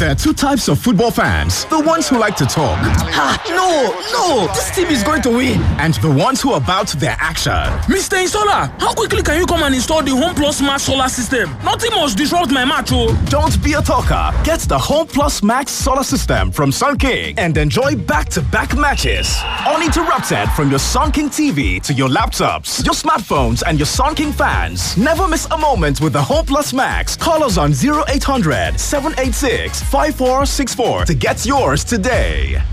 There are two types of football fans the ones who like to talk. no, no, this team is going to win. And the ones who are about their action. Mr. Insola, how quickly can you come and install the Home Plus Max solar system? Nothing must disrupt my match, oh. Don't be a talker. Get the Home Plus Max solar system from Sun King and enjoy back to back matches. Uninterrupted from your Sun King TV to your laptops, your smartphones, and your Sun King fans. Never miss a moment with the Home Plus Max. Call us on 0800 786 5464 to get yours today.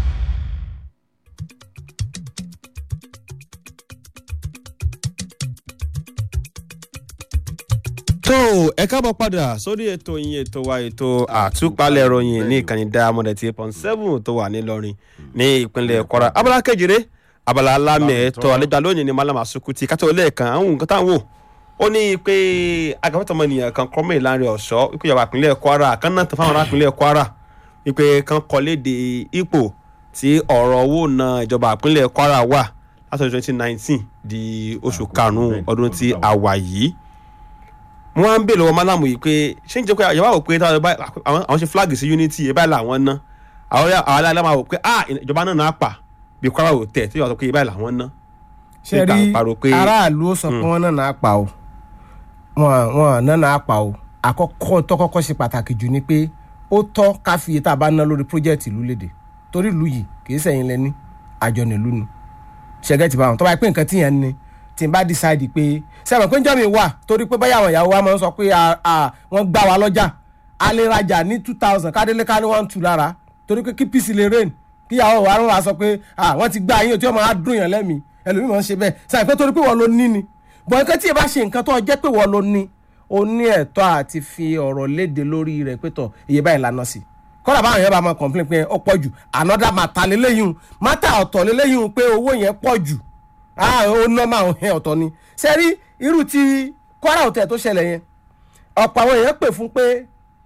tó ẹ káàbọ̀ padà sórí ètò yín ètò wa ètò àtúpalẹ̀ ìròyìn ní ìkànnì diamond eight point seven tó wà nílọrin ní ìpínlẹ̀ kwara abala kejìlé abala alámẹ̀ ẹ̀tọ́ àlejò lónìí ní malama sukuti kátó lẹ́ẹ̀kan àwọn nǹkan táwọn wò ó ní pé agafẹ́tọ̀ ọmọnìyàn kan kọ́mọ̀ ìlànà ọ̀ṣọ́ wípé ìjọba ìpínlẹ̀ kwara kan náà tó fáwọn ará ìpínlẹ̀ kwara wípé kan kọ́ léde ipò tí ọ̀rọ̀ owó náà ìjọba ìpínlẹ̀ kwara wà látọ̀dún twenty nineteen di oṣù karùn-ún ọdún tí a wà yìí wọn á ń bèèrè lọ́wọ́ málàmù yìí pé ṣé ń jẹ́ pé ìjọba wò pé àwọn ṣe flag sí unity ẹ báyìí làwọn ná àwọn aláàlá máa wò pé ah ìjọba náà náà pa bí kwara ò tẹ̀ tí yóò sọ pé ẹ báyìí làwọn ná. ṣe rí aráàlú ó sọ pé wọn náà náà pa o wọn wọn náà náà pa o àkọ́kọ́ tó kọ́kọ́ ṣe pàtàkì jù ni pé ó tọ́ ká fi iye tá a bá ná lórí project ìlú léde torí ìlú yìí kì í sẹ́yìn lẹ́ni àjọ nílùú ni ṣẹ́gẹ́ ti bá wọn tó bá yẹ pé nǹkan tíyẹn ni tí n bá decide pé sẹ́wọ̀n pé ń jọ́ mi wà torí pé báyà àwọn ìyàwó wa máa ń sọ pé wọ́n gbá wa lọ́jà a lè rajà ní two thousand kádélé ká ní one two lára torí pé kí peace lè rain kí ìyàwó wa wá sọ pé wọ́n ti gbá yín tí wọ́n máa dùn yàn lẹ́mìí ẹlòmíì máa ń ṣe bẹ́ẹ̀ sẹ́wọ̀n pé torí pé wọ́n ló ní ni bọ̀ nǹkan tí ẹ bá ṣe nǹkan tó jẹ́ pé wọ́n ló ní o ní ẹ̀tọ́ àti fi ọ̀rọ̀ léde lórí rẹ̀ pé tọ̀ iye báyìí lànà sí kọ́dà báwọn yẹn bá máa complain pé ó pọ̀ jù another matter lélẹ́yìn matter ọ̀tọ̀ lélẹ́yìn pé owó yẹn pọ̀ jù ó nọ́mà ọ̀hẹ́ ọ̀tọ̀ ni ṣe rí irú ti kwara hotel tó ṣẹlẹ̀ yẹn ọ̀pọ̀ àwọn èèyàn pè fún pé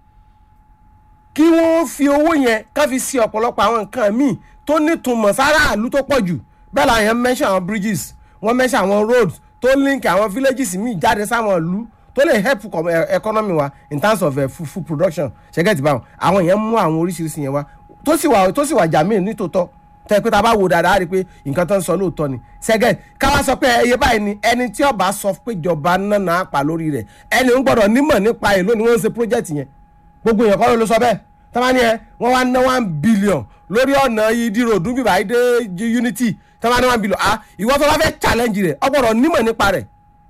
kí wọ́n fi owó yẹn ká fi ṣe ọ̀pọ̀lọpọ̀ àwọn nǹkan míì tó nítumọ̀ sáráàlú tó pọ̀ jù bẹ́ẹ̀ la yẹn mention àwọn bridges wọ́n mention àwọn roads tó link àwọn villages míì jáde sáwọn ìlú tó lè help economy wa in terms of uh, food, food production ṣẹ́gẹ́tì báwọn àwọn èèyàn mú àwọn oríṣiríṣi yẹn wá tó sì wà tó sì wà jàmíì nítòótọ́ tẹ pé tá a bá wo dáadáa rí i pé nǹkan tó ń sọ lóòótọ́ ni sẹ́gẹ̀ káwá sọ pé ẹyẹ báyìí ni ẹni tí ọba sọ pé ìjọba náà pa lórí rẹ̀ ẹni ń gbọ́dọ̀ nímọ̀ nípa ẹ̀ lónìí wọ́n ń ṣe project yẹn gbogbo èèyàn kọ́ ló sọ bẹ́ẹ̀ tọ́ba ni ẹ wọ́n wá ná one billion lórí ọ̀nà ìdí ròdú bíbá ìdè unity tọ́ba ní one billion ah ìwọ tó bá fẹ́ challenge rẹ̀ ọ gbọ́dọ̀ nímọ̀ nípa rẹ̀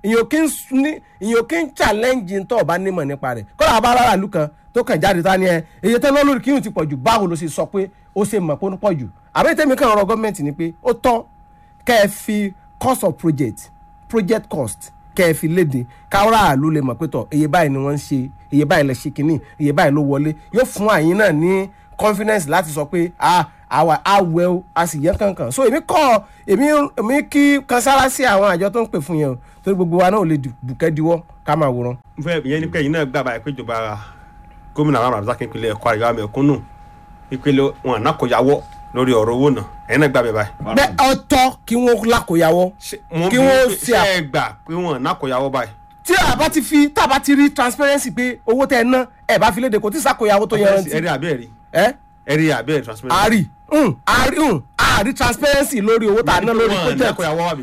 ìyẹn kí ń challenge tó ọba nímọ̀ nípa rẹ̀ kọ́lá àbá aráàlú ìlú kan tó kàn jáde tá ni ẹ èyí tẹ́ lọ́lórí kí n ti pọ̀ jù báwo ló ṣe sọ pé ó ṣe mọ̀ pé ó ń pọ̀ jù àbẹ́ tẹ́mi kan ọ̀rọ̀ gọ́ọ̀mẹ̀ntì ni pé ó tọ́ kẹ́ ẹ fi cost of project project cost kẹ́ ẹ fi léde káwọ́rà àlú lè mọ̀ pé tọ̀ iye báyìí ni wọ́n ń ṣe iye báyìí lè ṣe kínní iye báyìí ló wọlé yóò fún àyín náà ní confidence láti sọ pé àwa àwẹ̀ o a sì yẹ kankan so èmi kọ́ èmi èmi kí kansára sí àwọn àjọ tó ń pè fún yẹn o torí gbogbo wa náà ò lè bùkẹ́ diwọ́ ká máa wòran. fẹ́ ìyẹn ni pé ẹ̀yin náà gbàgbà pé ìjọba gómìnà àwọn àbúrò ìpínlẹ̀ kwara ìjọba mẹ̀kúnnù ìpínlẹ̀ wọn ànákọ̀yàwó lórí ọ̀rọ̀ owó náà ẹ̀yin náà gbà bẹ́ẹ̀ báyìí. bẹ́ẹ̀ ọ̀tọ̀ kí wọ́n lákòyàwó kí wọ́n ṣe ẹ gbà pé wọn ànákọ̀yàwó báyìí. tí a bá ti fi tá a bá ti rí transparency pé owó tẹ ẹ ná ẹ bá fi léde kò tí sàkóyàwó tó yẹrantí. ẹ̀rí àbẹ́ ẹ̀rí ẹ ẹ̀rí àbẹ́ ẹ̀rí transparency. àrí àrí àrí transparency lórí owó tá a ná lórí project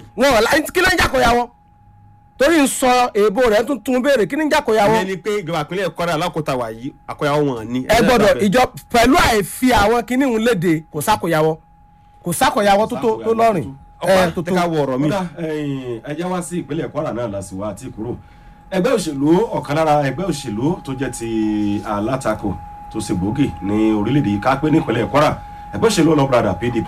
wọn kí ló ń jàkóyàwó torí ń sọ èèbò rẹ tún tún béèrè kí ni jàkóyàwó. ìyẹn ni pé ìjọba ìpínlẹ̀ kọ́ra alákòóta wà yìí àkóyàwó wọn ni. ẹ gbọ́dọ̀ ìjọ pẹ̀lú àìfi àwọn kinní ń léde kò sákòyàwó kò sákòyàwó tó tó lọ́rìn. ẹ tó tó ká wọ ọ̀rọ̀ mi. ẹ já wá sí ìpínlẹ̀ kwara náà lásìwá àti kúrò ẹgbẹ́ òṣèlú ọ̀kan lára ẹgbẹ́ òṣèlú tó jẹ́ ti alátakò tó ṣe gbòógì ní orílẹ̀-èdè yìí ká pé nípínlẹ̀ kwara ẹgbẹ́ òṣèlú ọlọ́brada pdp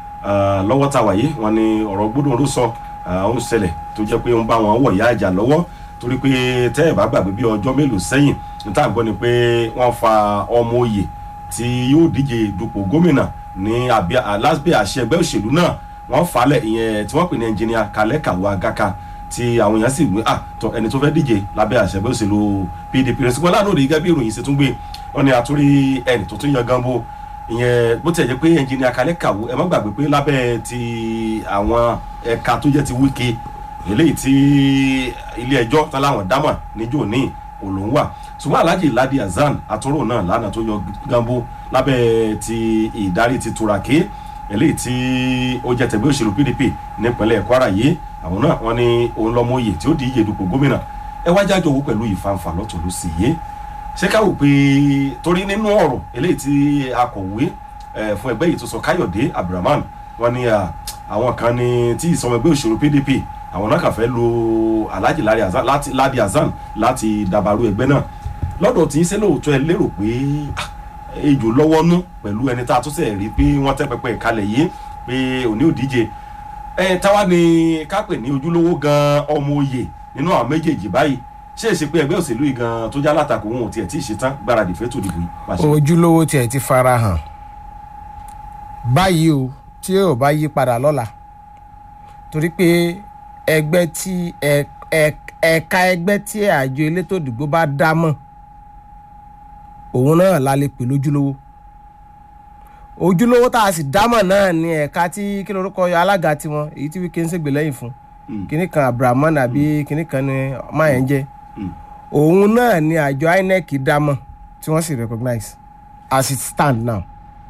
lọ́wọ́ tá a wà yìí wọn ni ọ̀rọ̀ gbódùn ló sọ ó ń ṣẹlẹ̀ tó jẹ́ pé ń bá wọn wọ̀ ìyá àjà lọ́wọ́ torí pé tẹ́ ẹ̀ bá gbàgbé bí ọjọ́ mélòó sẹ́yìn níta gbọ́ ni pé wọ́n fa ọmọ oyè tí yóò díje dupò gómìnà ní alábẹ́ àṣẹ ẹgbẹ́ òṣèlú náà wọ́n falẹ̀ ìyẹn tí wọ́n pè ní ẹnjìníà kalẹ́ kàwé agaka tí àwọn èèyàn sì gbé àtọ ẹni tó fẹ́ díje lábẹ́ àṣẹ ẹgbẹ́ òṣèlú pdp rẹ̀ ṣùgbọ́n láàánú òde gẹ́gẹ́ bí ìròyìn ṣe tún gbé wọn ni àtúrí ẹni tó tún yan gambo ìyẹn bó tiẹ̀ jẹ́ pé ẹnjìníà kalẹ́ kàwé ẹ má gbàgbé pé lábẹ́ ti àwọn ẹ̀ka tó jẹ́ ti wíkẹ́ eléyìí tí ilé ẹjọ́ tán láwọn dámà níjó ní òun wà ṣùgbọ́n alhaji ladi hasan atúrò náà lánàá tó yọ gambo lábẹ́ ti ìdarí ti turaki eléyìí tí ó jẹ́ tẹ̀gbẹ́ òṣèlú pdp nípínlẹ̀ kwara yìí àwọn náà wọ́n ní òun lọ́mọ oyè tí ó di iye dupò gómìnà ẹ wá jájọ owó pẹ̀lú ìfanfà lọ́tún ló sì yé ṣé ká wò pé torí nínú ọ̀rọ̀ eléyìí tí akọ̀wé eh, fún ẹgbẹ́ yìí tó sọ káyọ̀dé abdulrahman wọ́n ní ah, àwọn kan ní tí ìsọmọ ẹgbẹ́ òṣèlú pdp àwọn náà kàn fẹ́ lo alhaji ladi hasan láti ladi hasan láti dàbàrú ẹgbẹ́ náà lọ́dọ̀ tí ń ṣe lóòótọ́ ẹ lérò pé ah, ejò lọ́wọ́ nú pẹ̀lú ẹni tá a tún sẹ̀ rí pé wọ́n tẹ́ pẹpẹ ìkalẹ̀ yìí pé òní òdíje ẹ táwa ni kápẹ̀ ní ojúlówó gan ọmọ oyè nínú àwọn méjèèjì báyìí ṣé èsì pé ẹgbẹ́ òṣèlú yìí gan tó já látakò wọn ò tiẹ̀ tí ì ṣetán gbáradì fẹ́ tó dìbò yìí. pàṣẹ. ojúlówó tiẹ̀ ti fara hàn báyìí o tí yóò bá yí padà lọ́la torí pé ẹgbẹ́ tí ẹ- ẹ- ẹ̀ka ẹgbẹ́ tí àjọ elétò ìdìbò bá dá mọ̀ òun náà la lè pè lójúlówó ojúlówó tá a sì dámọ̀ náà ni ẹ̀ka tí kí lorúkọ alága tiwọn èyí tí wíkẹ́ ń ṣègbè lẹ́yìn fún Mm. kinní kan abrahaman àbí kinní kan ni máyẹ̀ ń jẹ́ Mm. òun náà ni àjọ inec dámọ̀ tí wọ́n sì recognize as it stand now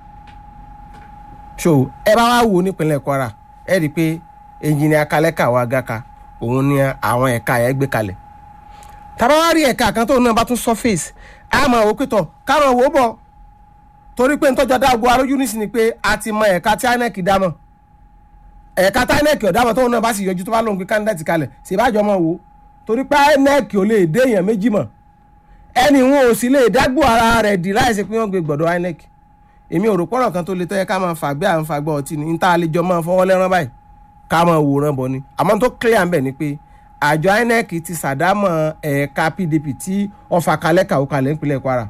so ẹ bá wá wo nípínlẹ̀ kwara ẹ rí i pé engineer kalẹ́kà wa gaka òun ni àwọn ẹ̀ka yẹn gbé kalẹ̀ tàbá wá rí ẹ̀ka kan tóun náà bá tún surface a máa wò ó pé tọ̀ káwọn wò ó bọ̀ torí pé ntọ́jọ́ dáàbò arójú nísì ni pé a ti mọ ẹ̀ka tí inec dámọ̀ ẹ̀ka tí inec ọ̀dámọ̀ tóun náà bá sì yọjú tó bá lóun gbé candidate kalẹ̀ ṣèbájọ́ mọ̀ wò ó torí pé inec ò lè dé èèyàn méjì mọ̀ ẹni wọn ò sì lè dágbò ara rẹ̀ dì láìsí pé wọ́n gbé gbọ̀dọ̀ inec èmi ò rò pọ̀rọ̀ kan tó le tẹ́yẹ ká máa fàgbé à ń fagbọ́ ọtí ni níta àlejò máa fọwọ́ lẹ́rán báyìí ká máa wòran bọ̀ ni àmọ́ tó clear ń bẹ̀ ni pé àjọ inec ti sàdámọ̀ ẹ̀ka pdp tí ọfà kalẹ̀ kàwé kalẹ̀ nípínlẹ̀ kwara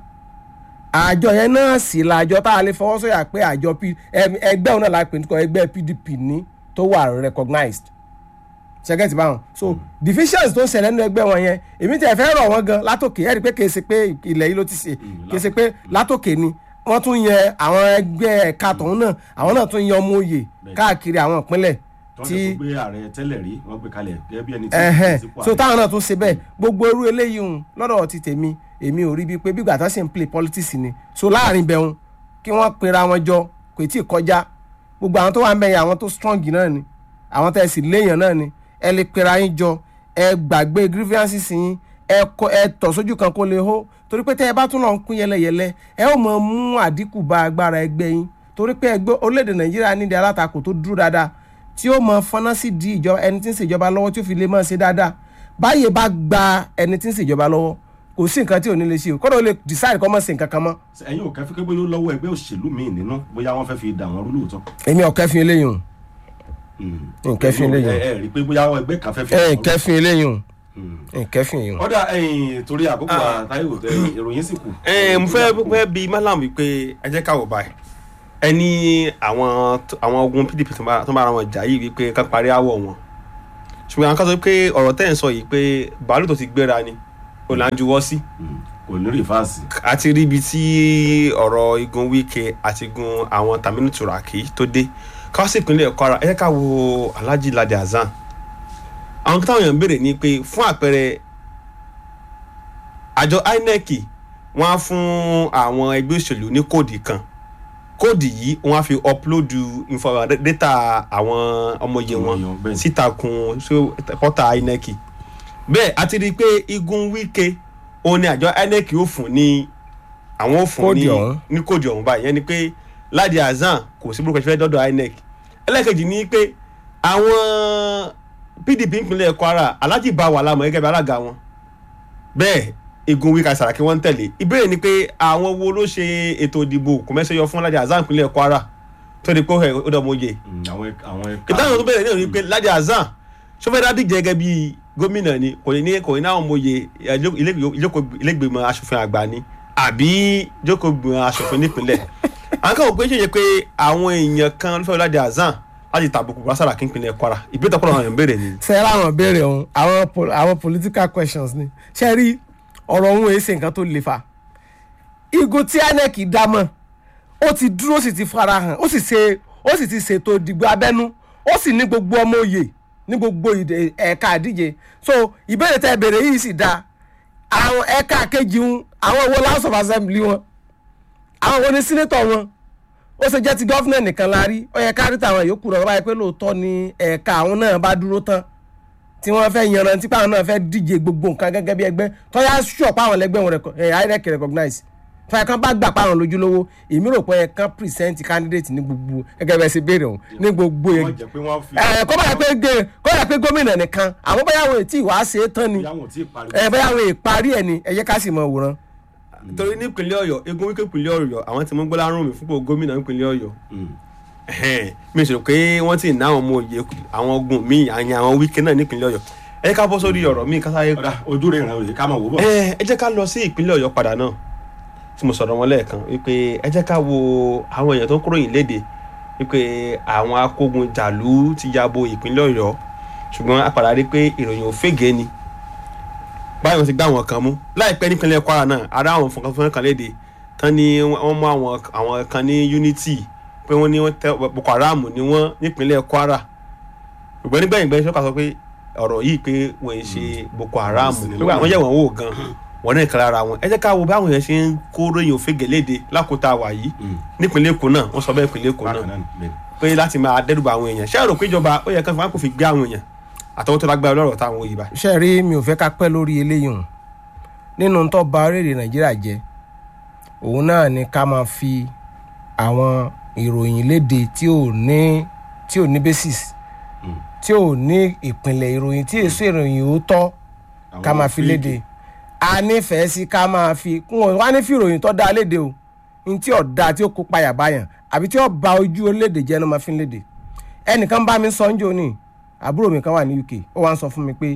àjọ yẹn náà sì la àjọ tá a lè fọwọ́ sọ̀yà pé àjọ P- ẹm- ẹgbẹ́ òun náà la pè ní kọ́ ẹgbẹ́ pdp ní tó wà recognized ṣẹ́gẹ́tì báwọn so divisions tó ń ṣẹlẹ̀ nínú ẹgbẹ́ wọn yẹn èmi tẹ̀ fẹ́ rọ̀ wọ́n gan látòkè ẹ̀rí pé kèé ṣe pé ilẹ̀ yìí ló ti ṣe kèé ṣe pé látòkè ni wọ́n tún yẹ àwọn ẹgbẹ́ ẹ̀ka tọ̀hún náà àwọn náà tún yẹ ọmọ òye káàkiri àwọn ìpínlẹ̀ tí tí wọ́n gbé ààrẹ tẹ́lẹ̀ rí wọ́n gbé kalẹ̀ gẹ́gẹ́ bí ẹni tí ẹ̀hẹ́n tí kò so ààrẹ. táwọn náà tún ṣe bẹ́ẹ̀ gbogbo irú eléyìí hùn lọ́dọ̀ ti tèmi èmi ò rí bíi pé bígbà tó ṣe ń play politics ni so láàrin bẹ̀rùn kí wọ́n pera wọn jọ kò tí ì kọjá gbogbo àwọn tó wà ń bẹ̀yẹ àwọn tó strong náà ni àwọn tẹ̀ sí léèyàn náà ni ẹ lè pera yín jọ ẹ gbàgbé grievances yín ẹ kọ ẹ tọ̀ sójú kan kó lè hó torí pé tẹ́ ẹ bá tún lọ ń pín yẹlẹyẹlẹ ẹ ó mọ mú àdínkù bá agbára ẹgbẹ́ yín torí pé ẹgbẹ́ orílẹ̀-èdè nàìjíríà nídìí alátakò tó dúró dáadáa tí ó mọ fọnà sí di ìjọba ẹni tí ń ṣèjọba lọ́wọ́ tí ó fi lè máa ṣe dáadáa báyìí bá gba ẹni tí ń ṣèjọba lọ́wọ́ kò sí nǹkan tí ò ní lè ṣe o kọ́dọ̀ ó lè decide kọ́ mọ́ sí nǹkan kan mọ́ ẹ̀yin ò kẹ́fí pé bóyá ó lọ́wọ́ ẹgbẹ́ òṣèlú míì nínú bóyá wọ́n fẹ́ fi dà wọ́n rú lóòótọ́. èmi ò kẹ́fìn eléyìí o nkẹ́fìn eléyìí ẹ ẹ rí i pé bóyá ẹgbẹ́ kan fẹ́ fi o dà wọ́n rú. nkẹ́fìn eléyìí o nkẹ́fìn eléyìí o. ọ̀dà ẹ̀yìn torí àkókò àtàyò ìròyìn sì kù. ẹ mo fẹ́ fẹ́ bi malam wípé ẹ jẹ́ ká wò báyìí ẹ ní àwọn tó- àwọn ogun pdp tó bá tó bá ara wọn jà yìí wípé ká parí àwọ̀ wọn ṣùgbọ́n àwọn kan sọ pé ọ̀rọ̀ tẹ́ ẹ̀ ń sọ yìí pé bàálù tó ti gbéra ni ò là ń juwọ́ sí Mm, kò ní rìfáàsì. àti rí ibi tí ọ̀rọ̀ igun wike àti igun àwọn taminu turaki tó dé ká sì ìpínlẹ̀ kwara ẹ jẹ́ ká wo alhaji ladi hasan àwọn táwọn èèyàn ń béèrè ni pé fún àpẹẹrẹ àjọ inec wọ́n á fún àwọn ẹgbẹ́ òṣèlú ní kóòdì kan kóòdì yìí wọ́n á fi upload info data àwọn ọmọye Ọmọye, wọn bẹ́ẹ̀ ni. sítakùn sí pọ́tà inec bẹ́ẹ̀ a ti rí i pé igun wike òun ni àjọ inec yóò fún ní àwọn ò fún Kóòdì ní ọ̀hún. ní kóòdì ọ̀hún báyìí yẹn ni pé ladi hasan kò sí burúkú ẹ̀fẹ́ dọ́dọ̀ inec ẹlẹ́kejì ni pé àwọn pdp ìpínlẹ̀ kwara alhaji bá wà lámọ̀ gẹ́gẹ́ bí alága wọn bẹ́ẹ̀ igun wíkà sàràkí wọ́n ń tẹ̀lé ìbéèrè ni pé àwọn wo ló ṣe ètò ìdìbò kò mẹ́sẹ̀ yọ fún ladi hasan ìpínlẹ̀ kwara tó di pé ó dọ̀ mọ́ yẹ Mm, àwọn ẹ̀ka- àwọn ẹ̀ka. ìdáhùn tó bẹ̀rẹ̀ náà ni pé ladi hasan sọfẹ́dá díje gẹ́gẹ́ bí gómìnà ni kò ní kò ní àwọn ọmọye ilégbèmọ̀ asòfin àgbà ni àbí jókòó asòfin nípìnlẹ̀ àwọn kan wò pé ṣèyẹ pé àwọn èèyàn kan ló fẹ́ ladi hasan láti tàbùkù brasara kí n pinlẹ̀ kwara ìbéèrè tọ́pọ̀ àwọn èèyàn béèrè ni. ṣe ra àwọn béèrè ọ̀hún àwọn pol- àwọn political questions ni ṣe rí ọ̀rọ̀ ọ̀hún èsì nǹkan tó le fa igun tí inec dámọ̀ ó ti dúró ó sì ti fara hàn ó sì ṣe ó sì ti ṣètò ìdìbò abẹ́nú ó sì ní gbogbo ọmọ òye ní gbogbo ìdè- ẹ̀ka àdíje so ìbéèrè tẹ́ ẹ béèrè yìí sì dáa àwọn ẹ̀ka kejì ń àwọn wo house of assembly wọn àwọn wo ni senator wọn ó ṣe jẹ́ ti gọ́fìnà nìkan la rí ó yẹ ká rí tàwọn yòókù rẹ̀ báyìí pé lóòótọ́ ni ẹ̀ka àwọn náà bá dúró tán tí wọ́n fẹ́ yanrantí pé àwọn náà fẹ́ díje gbogbo nǹkan gẹ́gẹ́ bí ẹgbẹ́ tọ́yà sure pé àwọn ẹlẹgbẹ́ wọn ẹ̀ INEC recognize tọ́yà kan bá gbà pé àwọn lójúlówó èmi rò pé ẹ̀ kan present candidate ní gbogbo gẹ́gẹ́ bẹ́ẹ̀ ṣe béèrè òun ní gbogbo wọ́n jẹ́ pé wọ́n fi ẹ̀ kọ́ báyà pé gé- kọ́ báyà pé gómìnà nìkan àwọn báyà wọn ètí ìwà ṣe é tán ni ìyá wọn ò tí ì parí. ẹ̀ báyà wọn èparí ẹ̀ ni ẹ jẹ́ ká sì mọ òwòrán. torí nípínlẹ̀ ọ̀yọ́ egun wíkẹ́ ìpínlẹ̀ ọ̀yọ́ àwọn tí mo gbọ́ lárùn mi fúnpọ̀ gómìnà nípínlẹ̀ ọ̀yọ́ Mm. Ẹhẹ́n, mi sọ pé wọ́n ti ná àwọn ọmọ òye àwọn ogun míì àyàn àwọn wíkẹ́ náà nípínlẹ̀ ọ̀yọ́ ẹ jẹ́ ká bọ́ sórí ọ̀rọ̀ míì kásáyé ọ̀dà ojú rẹ̀ ràn òye ká máa wò bọ̀. ẹ ẹ jẹ́ ká lọ sí ìpínlẹ̀ ọ̀yọ́ padà náà tí mo sọ̀rọ̀ wọn lẹ́ẹ̀kan wípé ẹ jẹ́ ká wo àwọn èèyàn tó ń kúròyìn léde wípé àwọn akógun jàlú ti ya bo ìpínlẹ̀ ọ̀yọ́ ṣùgbọ́n a padà rí pé ìròyìn ò fègé ni báyọ̀ ti gbá àwọn kan mú láìpẹ́ nípínlẹ̀ kwara náà ará àwọn fúnkan kan léde tán ni wọ́n mú àwọn àwọn kan ní unity pé wọ́n ní wọ́n tẹ boko haram ni wọ́n nípínlẹ̀ kwara ṣùgbọ́n nígbẹ̀yìn gbẹ́yìn sọ́kà sọ pé ọ̀rọ̀ yìí pé wọ́n ń ṣe boko haram Sì ni pé àwọn yẹ̀ wọ́n wò gan wọ́n náà kan lára wọn ẹ jẹ́ ká wo báwọn yẹn ṣe ń kó ròyìn òfegè léde lákòótá wà yìí nípínlẹ̀ èkó náà wọ́n sọ bẹ́ẹ̀ ìpínlẹ̀ èkó bákan náà náà ni, bẹ́ẹ̀. pé láti máa dẹ́rùbà àwọn èèyàn ṣé àrò péjọba ó yẹ kán fún wa kò fi gbé àwọn èèyàn àtọwọ́ tó lágbára lọ́rọ̀ táwọn òyìnbá ṣe rí mi ò fẹ́ ká pẹ́ lórí eléyìí hùn nínú tó ba orílẹ̀ nàìjíríà jẹ́ òun náà ni ká máa fi àwọn ìròyìn léde tí ò ní tí ò ní basis Mm. tí ò ní ìpìlẹ̀ ìròyìn tí èso ìròyìn òótọ́ ká Àwọn máa fi fake. léde a nífẹ̀ẹ́ sí ká máa fi wọn wá ní fi ìròyìn tó dáa léde o ní tí ò dáa tí ó kó payà báyàn àbí tí ó ba ojú orílẹ̀-èdè jẹ́ ló máa fi ń léde ẹnìkan bá mi sọ ń jò ní àbúrò mi kan wà ní UK ó wá ń sọ fún mi pé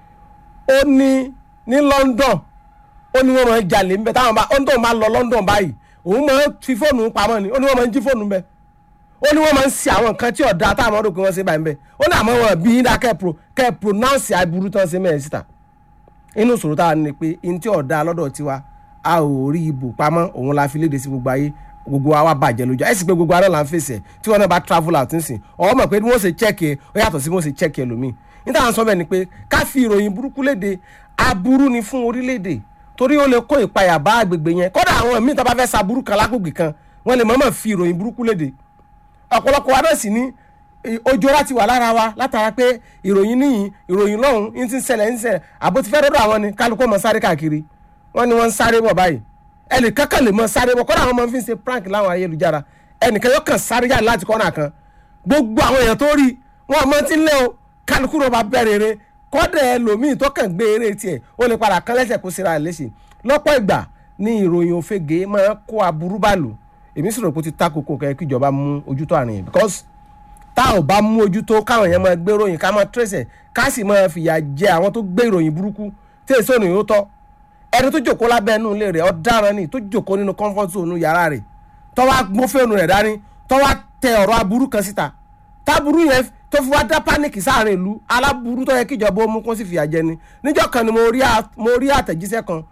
ó ní ní London ó ní wọ́n máa ń jalè ńbẹ táwọn bá ó ní tóun máa ń lọ London báyìí òun máa ń fi fóònù pamọ́ ni ó ní wọ́n máa ń jí fóònù ńbẹ ó ní wọ́n máa ń ṣe àwọn nǹkan tí ọ̀dà táwọn ọmọdé kò wọ́n ṣe báyìí ńbẹ ó ní àmọ́ wọn bí yín dá kẹ́ pro kẹ́ pronounce aburú tán ṣe mẹ́rin síta inú ìṣòro táwa ní pé in tí ọ̀dà lọ́dọ̀ tiwa a ò rí ibò pamọ́ òun la fi léde sí gbogbo ayé gbogbo wa wá bàjẹ́ lójú ẹ̀ sì pé gbogbo ara là ń fèsì ẹ̀ tí wọ́n náà bá travel out nísìn ọ̀hún mọ̀ pé bí wọ́n ṣe check ẹ̀ ó yàtọ̀ sí bí wọ́n ṣe check ẹ̀ lómi níta à ń sọ bẹ́ẹ̀ ni pé ká fi ìròyìn burúkú léde aburú ni fún orílẹ̀-èdè torí ó lè kó ìpayà bá àgbègbè yẹn kódà àwọn míì tó bá fẹ́ sa burú kan lágbègbè kan wọ́n lè mọ̀ọ́mọ̀ fi ìròyìn burúkú léde ọ̀pọ̀lọpọ̀ wa náà sì ní eh, ojú ọlá ti wà lára wa látara pé ìròyìn níyìn ìròyìn lọ́hùn ń ti ń ṣẹlẹ̀ ń ṣẹlẹ̀ àbó ti fẹ́ dọ́dọ̀ àwọn ni kálukú mọ̀ sáré káàkiri wọ́n ní wọ́n ń sáré bọ̀ báyìí ẹnìkan kan lè mọ̀ sáré bọ̀ kọ́dà àwọn ọmọ fi ń ṣe prank láwọn ayélujára ẹnìkan yóò kàn sáré jáde láti kọ́nà kan gbogbo àwọn èèyàn tó rí wọn ọmọ tí ń lé o kálukú rọ̀ bá bẹ̀rẹ̀ eré kọ́dà ẹlòmíì tó kàn gbé eré tiẹ̀ ó lè padà kán lẹ́sẹ̀ kó síra ẹ̀ léṣe lọ́pọ̀ ìgbà ní ìròyìn òfegè máa kó aburú bàlù èmi sì rò pé ó ti ta kókó kẹ́ kí ìjọba mú ojútó àrùn yìí because tá ò bá mú ojútó káwọn èèyàn máa gbé ròyìn ká máa tẹ̀sẹ̀ ká sì máa fìyà jẹ àwọn tó gbé ìròyìn burúkú tí èso ìròyìn ó tọ́ ẹni tó jòkó lábẹ́ inú ilé rẹ̀ ọ̀daràn ni tó jòkó nínú comfort zone yàrá rẹ̀ tó wá gbó fóònù rẹ̀ dání tó wá tẹ ọ̀rọ̀ aburú kan síta táburú yẹn tó fi wá dá pánìkì sáàrin ìlú aláburú tó yẹ kíjọba ó mú kó sì fìyà jẹ ni níjọ́ kan ni mo rí à- mo rí àtẹ̀jíṣẹ́ kan